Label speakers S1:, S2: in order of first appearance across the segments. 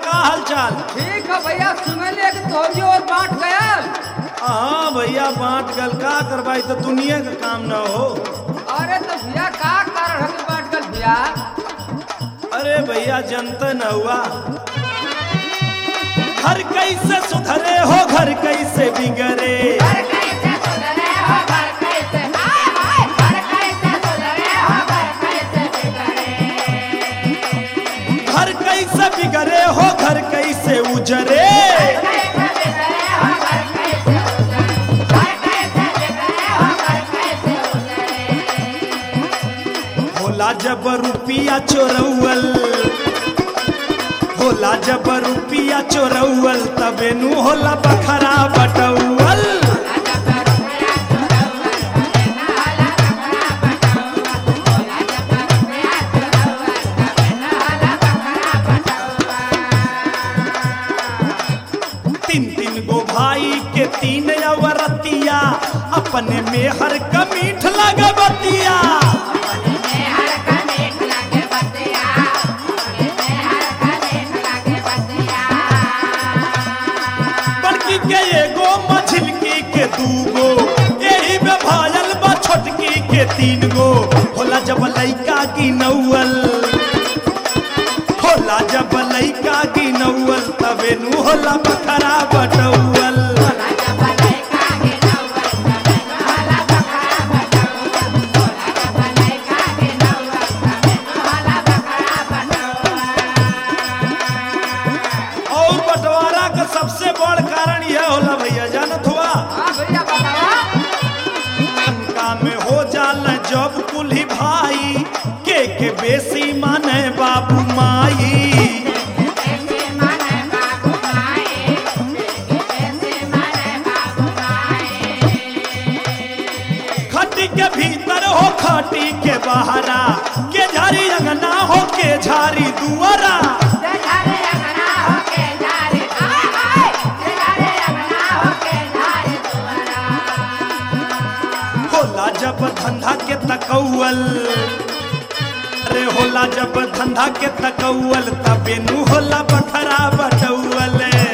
S1: का हाल चाल
S2: ठीक है भैया सुनलिए कि तोहरी और बांट गयल
S1: हाँ भैया बांट गल का करवाई तो दुनिया का काम न हो
S2: अरे तो भैया का कारण है कि बांट गल भैया
S1: अरे भैया जनता न हुआ घर कैसे सुधरे हो घर कैसे बिगड़े घर कैसे बिगड़े हो घर कैसे उजरे होला जब रुपिया चोरौल होला जब रुपिया चोरौल तबे नु होला बखरा बटौल तीन तीन गो भाई के तीन अवरतिया अपने में हर कमीठ लगबतिया बड़की के एगो मछलकी के दूगो यही में भाजल बा छोटकी के तीन गो होला जब लइका की नौवल होला जब लइका की नौवल तबे नु होला बखरा बटौल और बंटवारा का सबसे बड़ कारण यह होला भैया जानत हुआ
S2: हाँ भैया बतावा
S1: लंका में हो जाल जब कुल्ही भाई के के बेसी माने बाबू माई खटी के भीतर हो खटी के बहरा के झारी अंगना हो के झारी दुआरा होला जब धंधा के तकौल अरे होला जब धंधा के तकौल तबे नु होला बखरा बटौल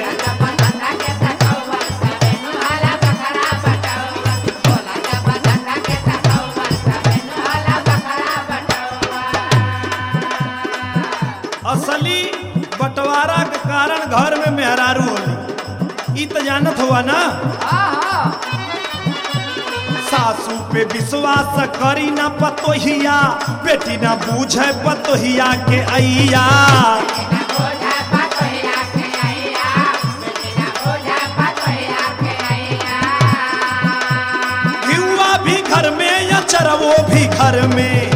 S1: असली बंटवारा के कारण घर में मेहरारू होली ई तो जानत हुआ ना
S2: हाँ हाँ
S1: सासू पे विश्वास करी ना पतोहिया बेटी ना बूझे पतोहिया के अइया घिउआ भी घर में या चरवो भी घर में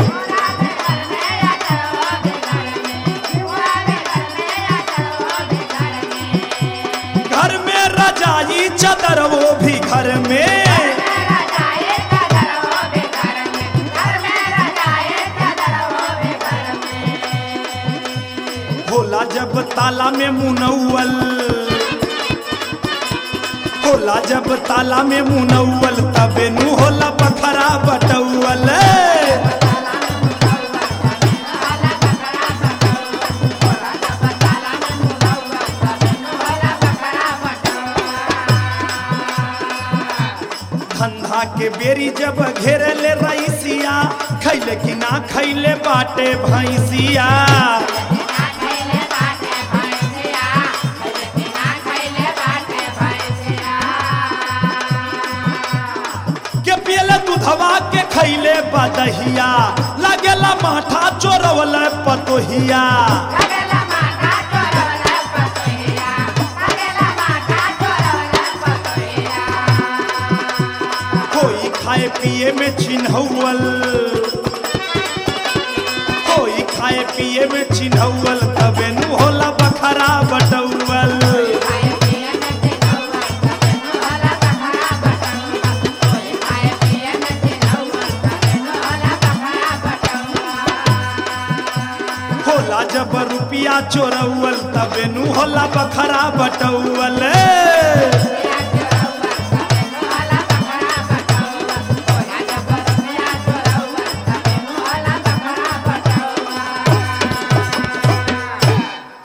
S1: घर में रजाई चदर वो भी घर में होला जब ताला में मुनौल होला जब ताला में मुनौल तबे नु होला बखरा बटौल धंधा के बेरी जब घेरे ले रईसिया खैले कि ना खैले बाटे भैंसिया के पियले दूधवा के खैले बदहिया लगेला माथा चोरवल पतोहिया कोई खाए पिए में चिन्हौल कोई खाए पिए में चिन्हौल तबे नु होला बखरा बटौल होला जब रुपिया चोरौल तबे नु होला बखरा बटौल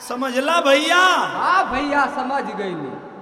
S1: समझला भैया
S2: हाँ भैया समझ गई